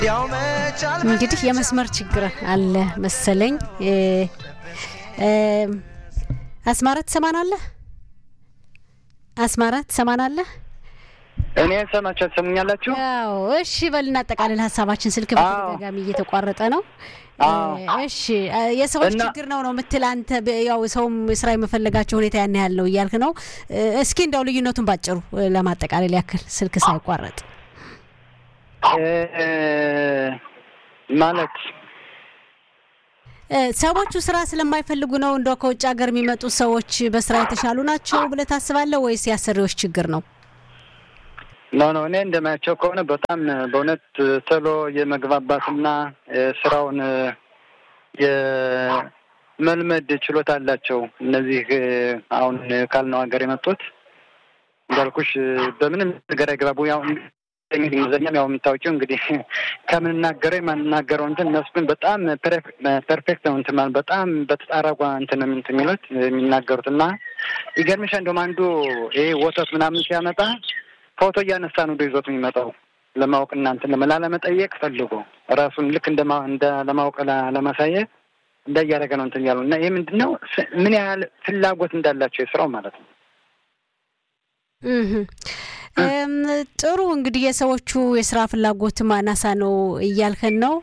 እንግዲህ የመስመር ችግር አለ መሰለኝ። አስማራ ትሰማናለህ? አስማራ ትሰማናለህ? እኔ ሰማቸው ትሰሙኛላችሁ? ያው እሺ፣ በል እናጠቃልል ሀሳባችን። ስልክ በተደጋጋሚ እየተቋረጠ ነው። እሺ፣ የሰዎች ችግር ነው ነው የምትል አንተ። ያው ሰውም ስራ የመፈለጋቸው ሁኔታ ያን ያህል ነው እያልክ ነው። እስኪ እንደው ልዩነቱን ባጭሩ ለማጠቃለል ያክል ስልክ ሳይቋረጥ ማለት ሰዎቹ ስራ ስለማይፈልጉ ነው እንደው ከውጭ ሀገር የሚመጡ ሰዎች በስራ የተሻሉ ናቸው ብለህ ታስባለህ ወይስ የአሰሪዎች ችግር ነው? ኖ ኖ እኔ እንደማያቸው ከሆነ በጣም በእውነት ቶሎ የመግባባትና ስራውን የመልመድ ችሎታ አላቸው። እነዚህ አሁን ካልነው ሀገር የመጡት እንዳልኩሽ በምንም ነገር አይግባቡ ያው እንግሊዝኛም ያው የምታውቂው እንግዲህ ከምንናገረው የማንናገረው እንትን እነሱ ግን በጣም ፐርፌክት ነው እንትን ማለት በጣም በተጣራጓ እንትን እንትን የሚሉት የሚናገሩት እና ይገርምሻ እንደውም አንዱ ይሄ ወተት ምናምን ሲያመጣ ፎቶ እያነሳ ነው ይዞት የሚመጣው ለማወቅ እና እንትን ላለመጠየቅ ፈልጎ ራሱን ልክ እንደ ለማወቅ ለማሳየት እንደ እያደረገ ነው እንትን ያሉ እና ይህ ምንድን ነው ምን ያህል ፍላጎት እንዳላቸው የስራው ማለት ነው። ጥሩ እንግዲህ የሰዎቹ የስራ ፍላጎት ማናሳ ነው እያልከን ነው።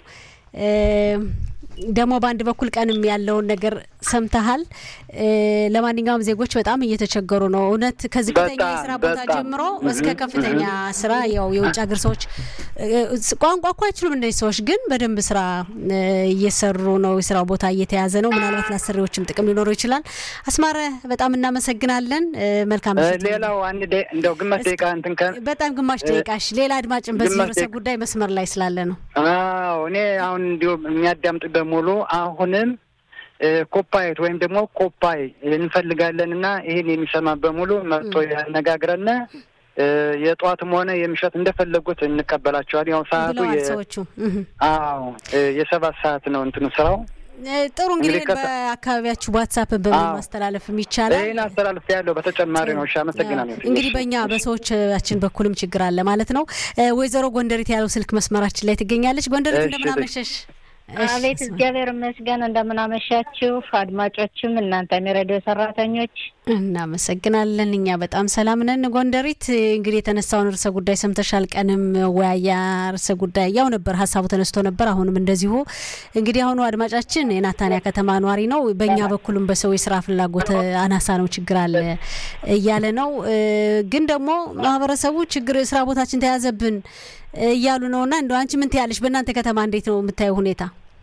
ደግሞ በአንድ በኩል ቀንም ያለውን ነገር ሰምተሃል። ለማንኛውም ዜጎች በጣም እየተቸገሩ ነው። እውነት ከዝቅተኛ የስራ ቦታ ጀምሮ እስከ ከፍተኛ ስራ ያው የውጭ ሀገር ሰዎች ቋንቋ እኮ አይችሉም እነዚህ ሰዎች ግን በደንብ ስራ እየሰሩ ነው። የስራው ቦታ እየተያዘ ነው። ምናልባት ለአሰሪዎችም ጥቅም ሊኖረው ይችላል። አስማረ በጣም እናመሰግናለን። መልካም ሌላው አንድ እንደው ግማሽ ደቂቃ እንትን በጣም ግማሽ ደቂቃሽ ሌላ አድማጭን በዚህ ርዕሰ ጉዳይ መስመር ላይ ስላለ ነው። አዎ እኔ አሁን እንዲሁ የሚያዳምጥ በሙሉ አሁንም ኮፓይት ወይም ደግሞ ኮፓይ እንፈልጋለን እና ይህን የሚሰማ በሙሉ መጥቶ ያነጋግረን። የጠዋትም ሆነ የምሽት እንደፈለጉት እንቀበላቸዋል። ያው ሰዓቱ ሰዎቹ አዎ የሰባት ሰዓት ነው እንትኑ ስራው። ጥሩ እንግዲህ በአካባቢያችሁ ዋትሳፕ በማስተላለፍ ይቻላል። ይህን አስተላልፍ ያለው በተጨማሪ ነው። እሺ አመሰግናለሁ። እንግዲህ በእኛ በሰዎቻችን በኩልም ችግር አለ ማለት ነው። ወይዘሮ ጎንደሪት ያለው ስልክ መስመራችን ላይ ትገኛለች። ጎንደሪት እንደምን አመሸሽ? አቤት እግዚአብሔር ይመስገን። እንደምናመሻችሁ አድማጮችም እናንተም የሬዲዮ ሰራተኞች እናመሰግናለን። እኛ በጣም ሰላም ነን። ጎንደሪት እንግዲህ የተነሳውን ርዕሰ ጉዳይ ሰምተሻል። ቀንም ወያያ ርዕሰ ጉዳይ ያው ነበር፣ ሀሳቡ ተነስቶ ነበር። አሁንም እንደዚሁ እንግዲህ አሁኑ አድማጫችን የናታንያ ከተማ ኗሪ ነው። በእኛ በኩልም በሰው የስራ ፍላጎት አናሳ ነው ችግር አለ እያለ ነው። ግን ደግሞ ማህበረሰቡ ችግር ስራ ቦታችን ተያዘብን እያሉ ነው። እና እንደ አንቺ ምን ትያለሽ? በእናንተ ከተማ እንዴት ነው የምታየው ሁኔታ?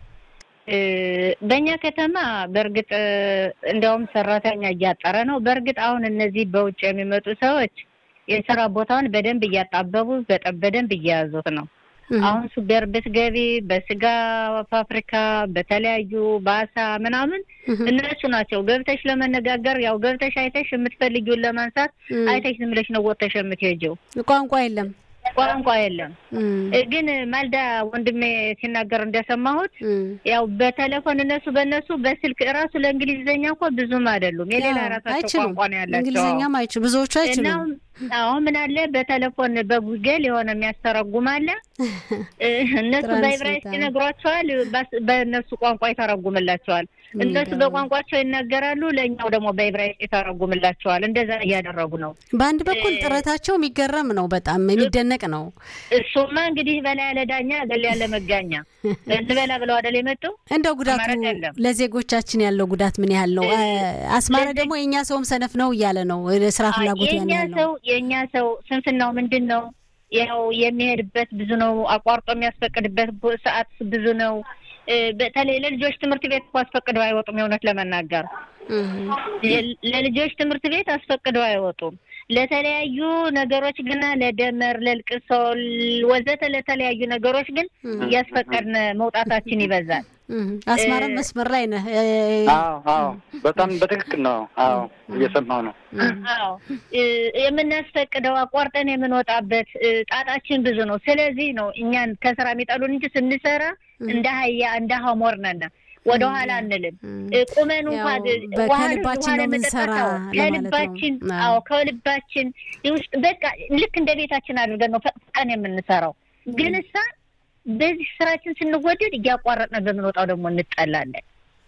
በእኛ ከተማ በእርግጥ እንዲያውም ሰራተኛ እያጠረ ነው። በእርግጥ አሁን እነዚህ በውጭ የሚመጡ ሰዎች የስራ ቦታውን በደንብ እያጣበቡ በደንብ እየያዙት ነው። አሁን ሱፐር ብትገቢ በስጋ ፋብሪካ፣ በተለያዩ በአሳ ምናምን እነሱ ናቸው ገብተሽ ለመነጋገር ያው ገብተሽ አይተሽ የምትፈልጊውን ለማንሳት አይተሽ ዝም ብለሽ ነው ወጥተሽ የምትሄጂው። ቋንቋ የለም ቋንቋ የለም። ግን ማልዳ ወንድሜ ሲናገር እንደሰማሁት ያው በቴሌፎን እነሱ በእነሱ በስልክ እራሱ ለእንግሊዝኛ እኮ ብዙም አይደሉም። የሌላ ራሳቸው ቋንቋ ነው ያላቸው። እንግሊዝኛም አይችሉ ብዙዎቹ አይችሉም። አሁን ምን አለ በቴሌፎን በጉግል የሆነ የሚያስተረጉም አለ። እነሱ በዕብራይስጥ ይነግሯቸዋል፣ በእነሱ ቋንቋ ይተረጉምላቸዋል። እነሱ በቋንቋቸው ይናገራሉ፣ ለእኛው ደግሞ በዕብራይስጥ ይተረጉምላቸዋል። እንደዛ እያደረጉ ነው። በአንድ በኩል ጥረታቸው የሚገረም ነው፣ በጣም የሚደነቅ ነው። እሱማ እንግዲህ በላ ያለ ዳኛ ገል ያለ መጋኛ እንበላ ብለው አደል የመጡ እንደው ጉዳቱ ለዜጎቻችን ያለው ጉዳት ምን ያህል ነው? አስማረ ደግሞ የእኛ ሰውም ሰነፍ ነው እያለ ነው። ስራ ፍላጎት ያን ያህል ነው። የእኛ ሰው ስንፍናው ምንድን ነው? ያው የሚሄድበት ብዙ ነው። አቋርጦ የሚያስፈቅድበት ሰዓት ብዙ ነው። በተለይ ለልጆች ትምህርት ቤት እኮ አስፈቅደው አይወጡም። የእውነት ለመናገር ለልጆች ትምህርት ቤት አስፈቅደው አይወጡም። ለተለያዩ ነገሮች ግና ለደመር፣ ለልቅሶ ወዘተ ለተለያዩ ነገሮች ግን እያስፈቀድን መውጣታችን ይበዛል። አስማረም መስመር ላይ ነህ? አዎ አዎ፣ በጣም በትክክል ነው። አዎ እየሰማው ነው። አዎ የምናስፈቅደው አቋርጠን የምንወጣበት ጣጣችን ብዙ ነው። ስለዚህ ነው እኛን ከስራ የሚጠሉን እንጂ ስንሰራ እንደ አህያ እንደ ሀሞር ነን። ወደ ኋላ አንልም። ቁመን እንኳን ከልባችን ነው የምንሰራ ከልባችን አዎ ከልባችን ውስጥ በቃ ልክ እንደ ቤታችን አድርገን ነው ፈቅቀን የምንሰራው ግን እሳ በዚህ ስራችን ስንወደድ እያቋረጥን በምንወጣው ደግሞ እንጠላለን።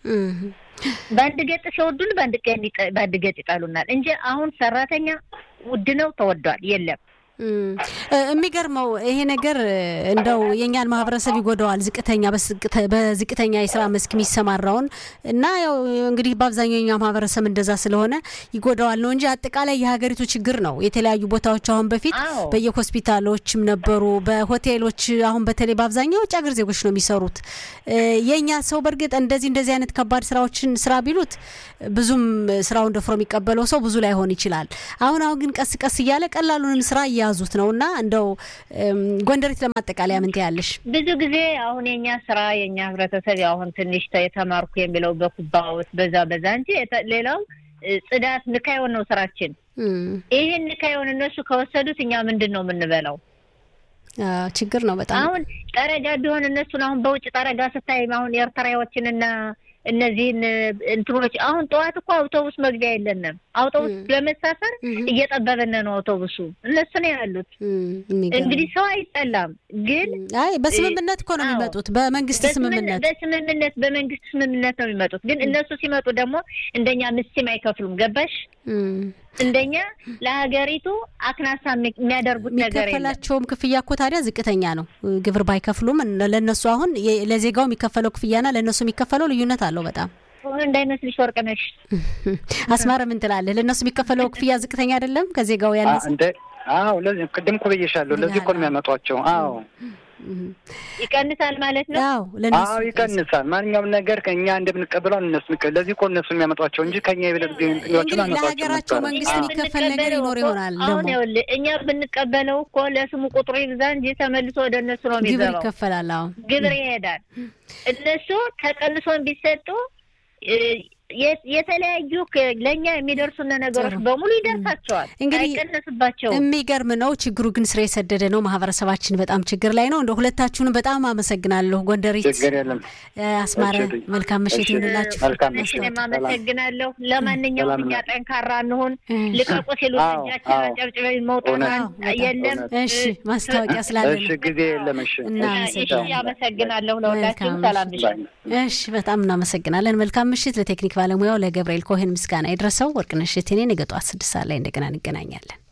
በአንድ ገጥ ሲወዱን በአንድ ገጥ ይጣሉናል እንጂ አሁን ሰራተኛ ውድ ነው ተወዷል የለም። የሚገርመው ይሄ ነገር እንደው የእኛን ማህበረሰብ ይጎዳዋል። ዝቅተኛ በዝቅተኛ የስራ መስክ የሚሰማራውን እና ያው እንግዲህ በአብዛኛው የኛ ማህበረሰብ እንደዛ ስለሆነ ይጎዳዋል ነው እንጂ አጠቃላይ የሀገሪቱ ችግር ነው። የተለያዩ ቦታዎች አሁን በፊት በየሆስፒታሎችም ነበሩ፣ በሆቴሎች አሁን በተለይ በአብዛኛው ውጭ ሀገር ዜጎች ነው የሚሰሩት። የእኛ ሰው በእርግጥ እንደዚህ እንደዚህ አይነት ከባድ ስራዎችን ስራ ቢሉት ብዙም ስራውን ደፍሮ የሚቀበለው ሰው ብዙ ላይሆን ይችላል። አሁን አሁን ግን ቀስ ቀስ እያለ ቀላሉንም ስራ እየያዙት ነው እና እንደው ጎንደሪት ለማጠቃለያ ምን ትያለሽ? ብዙ ጊዜ አሁን የኛ ስራ የኛ ህብረተሰብ አሁን ትንሽ የተማርኩ የሚለው በኩባውት በዛ በዛ እንጂ ሌላው ጽዳት ንካዮን ነው ስራችን። ይህን ንካዮን እነሱ ከወሰዱት እኛ ምንድን ነው የምንበላው? ችግር ነው በጣም አሁን ጠረጋ ቢሆን እነሱን አሁን በውጭ ጠረጋ ስታይ አሁን ኤርትራዎችንና እነዚህን እንትኖች አሁን ጠዋት እኮ አውቶቡስ መግቢያ የለንም። አውቶቡስ ለመሳፈር እየጠበበን ነው አውቶቡሱ። እነሱ ነው ያሉት። እንግዲህ ሰው አይጠላም፣ ግን አይ በስምምነት እኮ ነው የሚመጡት። በመንግስት ስምምነት በስምምነት በመንግስት ስምምነት ነው የሚመጡት። ግን እነሱ ሲመጡ ደግሞ እንደኛ ምስም አይከፍሉም። ገባሽ? እንደኛ ለሀገሪቱ አክናሳ የሚያደርጉት ነገር የለም። የሚከፈላቸውም ክፍያ እኮ ታዲያ ዝቅተኛ ነው። ግብር ባይከፍሉም ለእነሱ አሁን ለዜጋው የሚከፈለው ክፍያና ለእነሱ የሚከፈለው ልዩነት አለው በጣም እንዳይመስልሽ ወርቅ ነሽ። አስማረ ምን ትላለህ? ለእነሱ የሚከፈለው ክፍያ ዝቅተኛ አይደለም ከዜጋው ያነሰ? አዎ ለዚህ ቅድም እኮ ብዬሻለሁ። ለዚህ እኮ ነው የሚያመጧቸው። አዎ ይቀንሳል ማለት ነው። አዎ አዎ ይቀንሳል። ማንኛውም ነገር ከእኛ እንደምንቀበለው እነሱ ለዚህ እኮ እነሱ የሚያመጧቸው እንጂ ከኛ የበለግዎችን ለሀገራቸው መንግስት የሚከፈል ነገር ይኖር ይሆናል። አሁን ይኸውልህ እኛ ብንቀበለው እኮ ለስሙ ቁጥሩ ይብዛ እንጂ ተመልሶ ወደ እነሱ ነው ግብር የሚገባው። ይከፈላል። አዎ ግብር ይሄዳል። እነሱ ተቀንሶን ቢሰጡ የተለያዩ ለእኛ የሚደርሱን ነገሮች በሙሉ ይደርሳቸዋል፣ እንግዲህ አይቀነስባቸውም። የሚገርም ነው። ችግሩ ግን ስር የሰደደ ነው። ማህበረሰባችን በጣም ችግር ላይ ነው። እንደ ሁለታችሁንም በጣም አመሰግናለሁ። ጎንደሪት ችግር የለም። አስማረ መልካም ምሽት ይሁንላችሁ። መልካም እኔም አመሰግናለሁ። ለማንኛውም እኛ ጠንካራ እንሁን። ልቀቁ ሲሉ እጃችን አጨብጭበን መውጣት የለም። እሺ ማስታወቂያ ስላለ እሺ ጊዜ የለም። እሺ እሺ አመሰግናለሁ። ለሁላችሁም ሰላም ምሽት። እሺ በጣም እናመሰግናለን። መልካም ምሽት። ለቴክኒክ ባለሙያው ለገብርኤል ኮሄን ምስጋና የደረሰው ወርቅነሽ እቴኔ ነገ ጠዋት ስድስት ሰዓት ላይ እንደገና እንገናኛለን።